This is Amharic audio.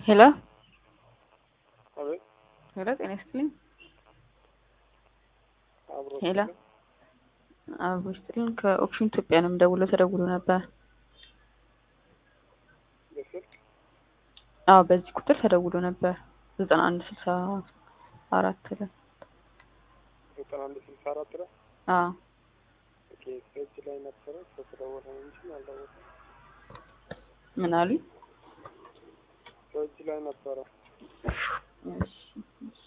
ሄሎ አቤት ሄሎ፣ ጤና ይስጥልኝ። አብሮ ሄሎ አብሮ ይስጥልኝ። ከኦፕሽን ኢትዮጵያ ነው የምደውለው። ተደውሎ ነበር። በስልክ አዎ፣ በዚህ ቁጥር ተደውሎ ነበር። ዘጠና አንድ ስልሳ አራት ላይ ዘጠና አንድ ስልሳ አራት ላይ አዎ ኦኬ እጅ ላይ ነበረ ስለተደወለ ነው እንጂ አልደወለም። ምን አሉኝ? በእጅ ላይ ነበረ እሺ